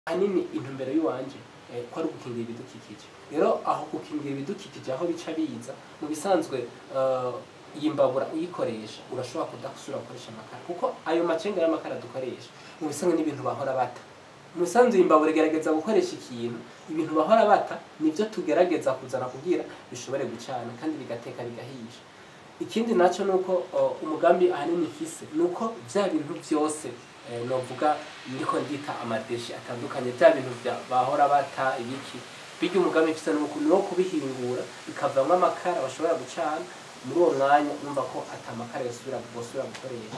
ahanini intumbero y'iwanje eh, ko ari ugukingira ibidukikije rero aho gukingira ibidukikije aho bica biza mu bisanzwe eh, iyi mbabura uyikoresha urashobora kudasubira gukoresha amakara kuko ayo macenga y'amakara dukoresha mu bisanzwe n'ibintu bahora bata mu bisanzwe iyi mbabura igerageza gukoresha ikintu ibintu bahora bata nibyo tugerageza kuzana kugira bishobore gucana kandi bigateka bigahisha ikindi nacyo ni uko uh, umugambi ahanini mfise ni uko bya bintu byose eh, novuga ndiko ndita amadeshi atandukanye bya bintu bya bahora bata ibiki bijya umugambi mfise ni uko ni uwo kubihingura bikavamwo amakara bashobora gucana muri uwo mwanya numva ko atamakara yosubira bosubira gukoresha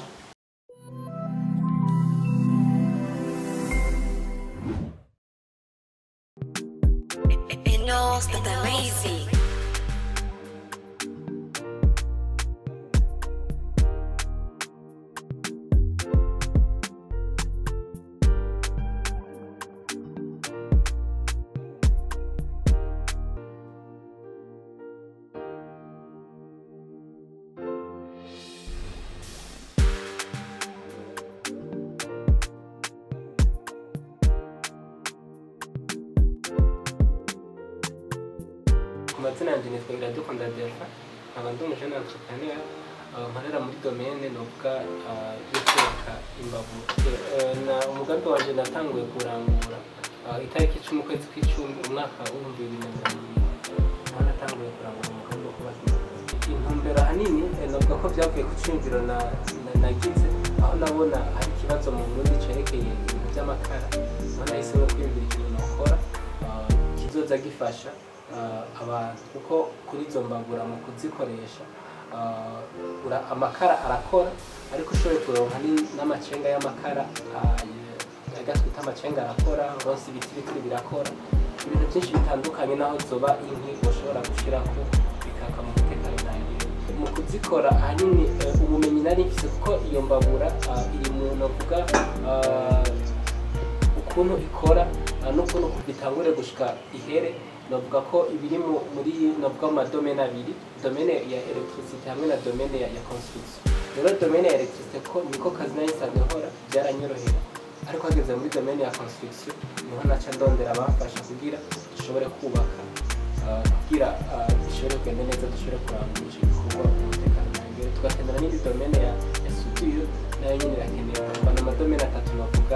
It knows that they're lazy. ku mazina yanjye nitwa iradukunda delphin nkaba ndi umujene entrepreneur uh, nkorera muri domaine novuga uh, yo kubaka imbavu Eh, na umugambi wanje natanguye kurangura uh, itariki icumi ukwezi kw'icumi umwaka w'ibihumbi bibiri na mirongo ibiri niho natanguye kurangura umugambi wo kubaka imbavu intumbero ahanini eh, novuga ko byavuye ku ciyumviro na- na- nagize aho nabona hari ikibazo mu burundi cerekeye ibintu by'amakara aho nahisemo kwiyumvira ikintu nokora uh, kizoza gifasha uh, abantu kuko kuri izo mbabura mu kuzikoresha uh, ura- amakara arakora ariko ushoboye kuronka ni- n'amacenga y'amakara uh, aga twita amacenga arakora ronse ibitiritiri birakora ibintu byinshi bitandukanye naho zoba inkwi ushobora gushirako bikaka mu mutekano ntangire mu kuzikora ahanini eh, ubumenyi nari mfise kuko iyo mbabura uh, iri mu novuga uh, ukuntu ikora uh, n'ukuntu bitangure gushika ihere navuga ko ibiri mu- muri navuga mu madomene abiri domene ya electricity hamwe na domene ya, ya construction rero domene ya electricity ko niko kazi nayo isanzwe nkora byaranyorohera ariko hageze muri domene ya construction niho naca ndondera abamfasha kugira dushobore kubaka uh, kugira uh, dushobore kugenda neza dushobore kurangura icyo gikorwa umutekano ntangere tugakenera n'indi domene ya, ya studio nayo nyine irakenewe mbana amadomene atatu navuga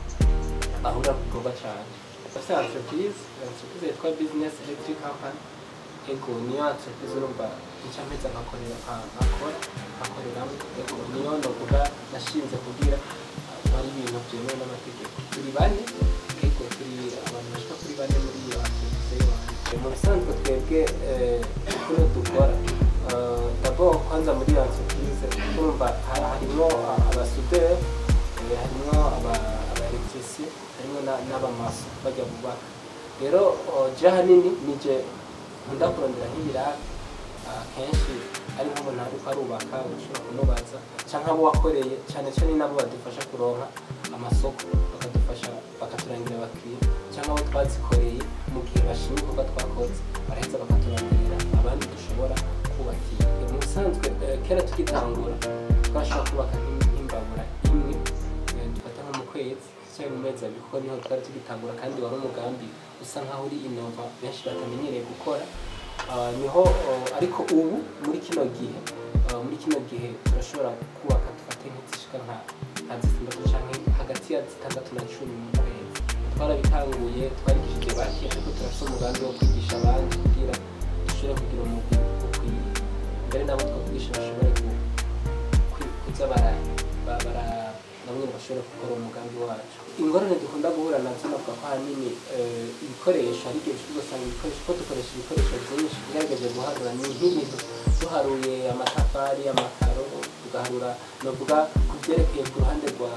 ahura kukorwa cyane bafite entreprise entreprise yitwa business electric company ego niyo entreprise urumva incameza nkakorera nka- nkakora nkakoreramo ego niyo novuga nashinze kugira uh, ari ibintu byemewe n'amategeko turi bane ego turi abantu bashika kuri bane muri iyo entreprise y'iwanjye mu bisanzwe twebwe eh, kuri dukora uh, d'abord kwanza muri iyo entreprise urumva ha- harimwo uh, abasuderi Eh, harimwo aba- abaelectricien harimwo na- n'abamaso bajya bubaka rero oh, je ahanini nije nkunda kurondera nk'ibiraka ah, kenshi ari nk'umuntu ariko arubaka ushobora kumubaza canke abo wakoreye cane cane nabo badufasha kuronka amasoko bakadufasha bakaturangira abakiriya canke abo twazikoreye mu gihe bashima ibikorwa twakoze baraheza bakaturangira abandi dushobora kubakira mu bisanzwe eh, kera tugitangura twashobora kubaka nk'im- nk'imbabura imwe eh, dufata nko mu kwezi cyangwa mu mezi abiri kuko niho twari tugitangura kandi wari umugambi usa nkaho uri inova benshi batamenyereye gukora Ah, niho oh, ariko ubu muri kino gihe ah, muri kino gihe turashobora kubaka dufate nk'izishika nka nka zitandatu canke hagati ya zitandatu na cumi mu kwezi twarabitanguye twarigishije bake ariko turafite umugambi wo kwigisha abandi kugira dushobore kugira umugwi ukwiye mbere nabo twakugisha bashobore ku- kwi- kuza bara- ba- bara- namwe bashobora gukora umugambi wacu ingorane dukunda guhura nazo navuga ko ahanini eh, ibikoresho hari igihe ushobora gusanga ibikoresho ko dukoresha ibikoresho byinshi ugerageje guharura ni nk'ibintu duharuye amatafari amakaro tugaharura navuga ku byerekeye ku ruhande rwa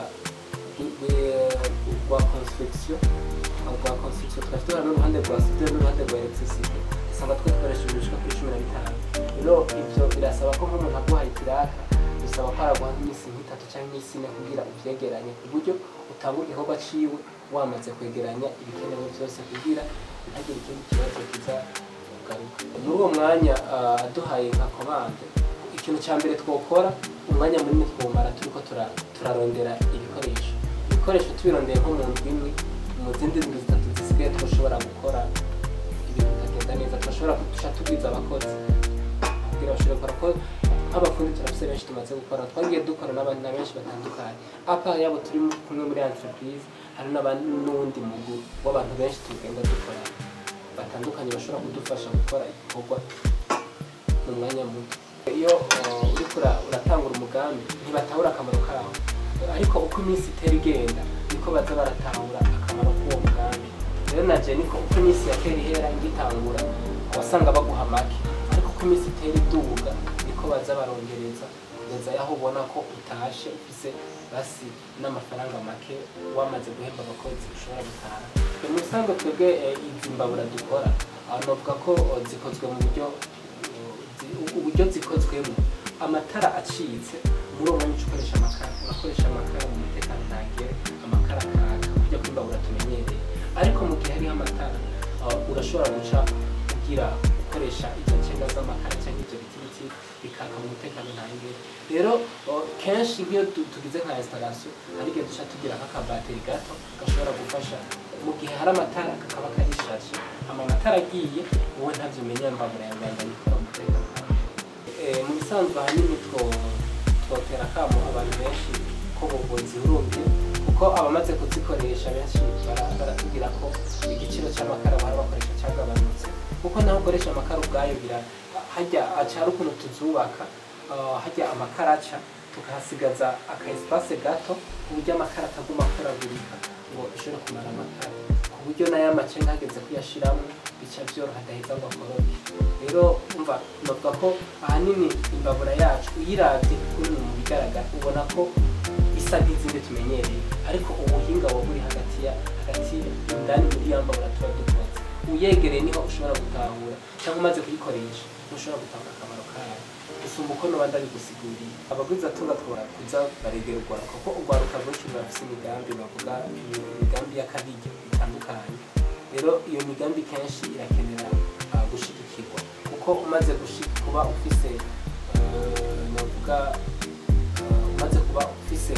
rwe- rwa construction rwa construction tukaba duhura n'uruhande rwa studio n'uruhande rwa electricity usanga twe dukoresha ibishika kuri cumi na bitanu rero ibyo birasaba ko nk'umuntu aguhaye ikiraka bisaba ko araguha nk'iminsi nk'itatu cyangwa iminsi ine kugira ubyegeranye ku buryo utangura igikorwa ciwe wamaze kwegeranya ibikenewe byose kugira ntagire ikindi kibazo kiza kugaruka muri uwo mwanya ah, aduhaye nka komande ikintu cya mbere twokora umwanya munini twumara turiko tura- turarondera ibikoresho ibikoresho tubirondeye nko mu ndwi imwe mu mu zindi ndwi zitatu zisigaye turashobora gukora ibintu bikagenda neza turashobora guca tubwiza abakozi kugira bashobore gukora ko nk'abafundi turafise benshi tumaze gukora twagiye dukora n'abandi na benshi batandukanye apa yabo turi kumwe muri entreprise hari n'abandi n'uwundi mugwi w'abantu benshi tugenda dukora batandukanye bashobora kudufasha gukora igikorwa mu mwanya muto iyo uh, uriko ura- uratangura umugambi ntibatahura akamaro kawo ariko uko iminsi itera igenda niko baza baratahura akamaro k'uwo mugambi rero naje niko uko iminsi yatera ihera ngitangura wasanga baguha make ariko uko iminsi itera iduga niko baza barongereza kugeza yaho ubona ko utashe ufise basi n'amafaranga make wamaze guhemba abakozi ushobora gutaha mu bisanzwe twebwe eh, izi mbabura dukora aho novuga ko oh, zikozwe mu buryo zi- uburyo zikozwemo amatara acitse muri uwo mwanya uca ukoresha amakara urakoresha amakara mu mutekano ntagere amakara akaka kujya kwimbabura tumenyereye ariko mu gihe hariho amatara uh, urashobora guca ugira ukoresha izo ncenga z'amakara cyangwa ibyo biti biti bikaka mu mutekano ntangere rero uh, kenshi nk'iyo tu- tugize nka installation hari igihe duca tugira nk'akabateri gato gashobora gufasha mu gihe hari amatara kakaba karishaje ama matara agiye wowe ntavyo umenya mbabura yawe yambaye ikora umutekano Eh, mu bisanzwe ahanini two- twotera akamo abantu benshi ko bobo zihurumbye kuko abamaze kuzikoresha benshi bara- baratubwira ko igiciro cy'amakara bahora bakoresha cyagabanutse kuko naho ukoresha amakara ubwayo bira hajya acara ukuntu tuzubaka ah, hajya amakara aca tukahasigaza aka espace gato ku buryo amakara ataguma akoragurika ngo ishobore kumara amakara ku buryo nayo amacenga hageze kuyashiramo bica byoroha adaheza ngo akoroke rero umva novuga ko ahanini imbabura yacu uyiravye kuri mu bigaragara ubona ko isa nk'izindi tumenyereye ariko ubuhinga buba buri hagati ya hagati indani muri ya mbabura tuba dukoze uyegereye niho ushobora gutahura cyangwa umaze kuyikoresha ntushobora gutahura akamaro kayo gusumba uko noba ndabigusiguriye abagwizatunga twora kuza baregera urwaruka kuko urwaruka rwinshi rurafise imigambi bavuga imigambi y'akabiryo bitandukanye rero iyo migambi kenshi irakenera ah, gushigikirwa kuko umaze gushi- kuba ufise eh, novuga eh, umaze kuba ufise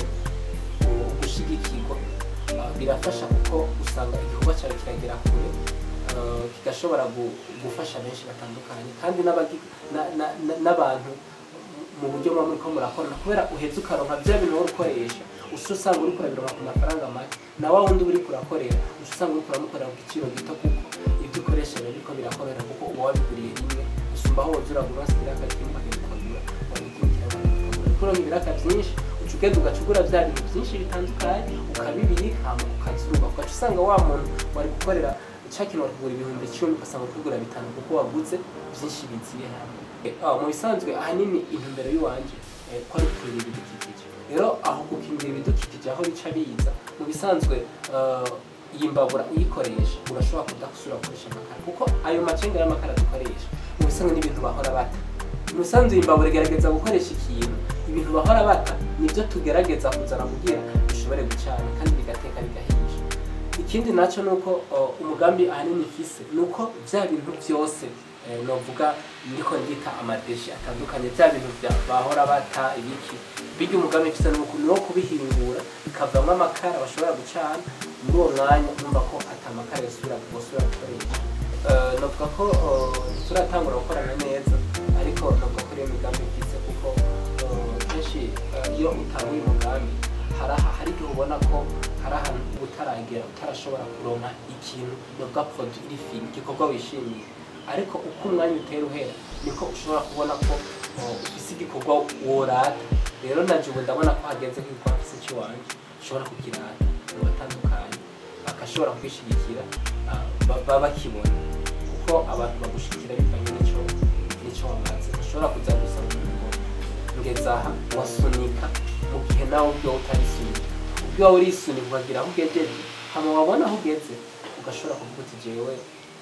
u- gushigikirwa ah, birafasha kuko usanga igikorwa cyawe kiragera kure eh, kigashobora gu- gufasha benshi batandukanye kandi n'abagi- na- na- na- n'abantu mu buryo muba muriko murakorana kubera uheze ukaronka bya bintu wowe ukoresha uca usanga uriko urabironka ku mafaranga make na wa wundi uba uriko urakorera uca usanga uriko uramukorera ku giciro gito kuko ibyo ukoresha biba biriko birakorera kuko uba wabiguriye rimwe usumba aho woza uragura wasiga ibiraka kimwe ukagenda ukagura wabigurikira ukagura uriko uronka ibiraka byinshi uca ugenda ugaca ugura bya bintu byinshi bitandukanye ukabibika hama ukazuba ugaca usanga wa muntu wari gukorera cya kintu wari kugura ibihumbi icumi ugasanga uri kugura bitanu kuko waguze byinshi biziye hamwe Eh, ah, mu bisanzwe ahanini intumbero y'uwanje eh, ko ari gukingira ibidukikije rero aho gukingira ibidukikije aho bica biza mu bisanzwe eh, iyi mbabura uyikoresha urashobora kudasubira gukoresha amakara kuko ayo macenga y'amakara dukoresha mu bisanzwe n'ibintu bahora bata mu bisanzwe iyi mbabura igerageza gukoresha ikintu ibintu bahora bata nibyo tugerageza kuzana kugira bishobore gucana kandi bigateka bigahisha ikindi nacyo ni uko uh, umugambi ahanini ifise ni uko bya bintu byose eh, novuga ndiko ndita amadeshi atandukanye bya bintu bya bahora bata ibiki bijya umugambi ifise ni uku- ni wo kubihingura bikavamo amakara bashobora gucana muri uwo mwanya numva ko ata makara yosubira bosubira gukoresha Eh, novuga ko eh, turatangura gukorana neza ariko novuga ko ariyo migambi ifise kuko eh, kenshi eh, iyo utanguye umugambi hari aha- hari igihe ubona ko hari ahantu uba utaragera utarashobora kuronka ikintu novuga produit iri fini igikorwa wishimiye ariko uko umwanya utera uhera niko ushobora kubona ko uh, ufise igikorwa worata rero naje ubu ndabona ko hageze nk'igikorwa mfise icy'iwanje ushobora kukirata mu batandukanye bagashobora kwishigikira uh, ba- baba bakibona kuko abantu bagushikira bivanye n'ico n'ico wamaze ushobora kuza gusaba umuntu ngo ngeze aha wasunika mu gihe nawe ubwo utarisunika ubwo waba urisunika ukagira aho ugejeje hama wabona aho ugeze ugashobora kuvuga uti jewe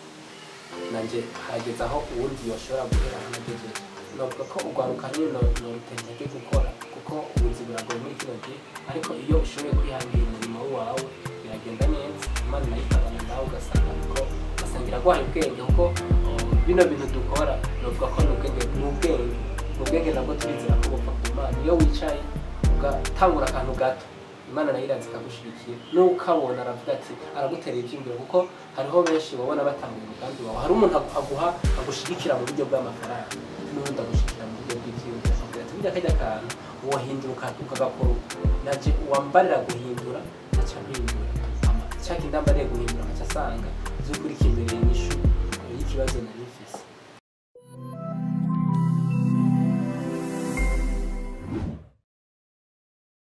nanje harageze aho uwundi yoshobora guhera aho nagejeje novuga ko urwaruka nyine norutentege gukora kuko ubuzi buragoye muri kino gihe ariko iyo ushoboye kwihangira umurimo wawe biragenda neza imana nayo ikabana nawe ugasanga ko ugasanga iraguhaye ubwenge kuko uh, bino bintu dukora novuga ko ni ubwenge ni ubwenge ni ubwenge nabwo turizera ko bupfa ku mana iyo wicaye ugatangura akantu gato imana nayo iraza ikagushigikira n'ukabona aravuga ati araguterera iby'imbere kuko hariho benshi babona batanguye umugambi wawe hari umuntu agu- aguha agushigikira mu buryo bw'amafaranga n'ubundi agushigikira mu buryo bw'ibyiyumviro akakubwira ati burya kajya kantu wohindura uka- ukagakora uko naje uwambarira guhindura aca mpindura Ama- cya kindi ambariye guhindura nkaca asanga by'ukuri kimbereye inyishu y'ikibazo nari mfise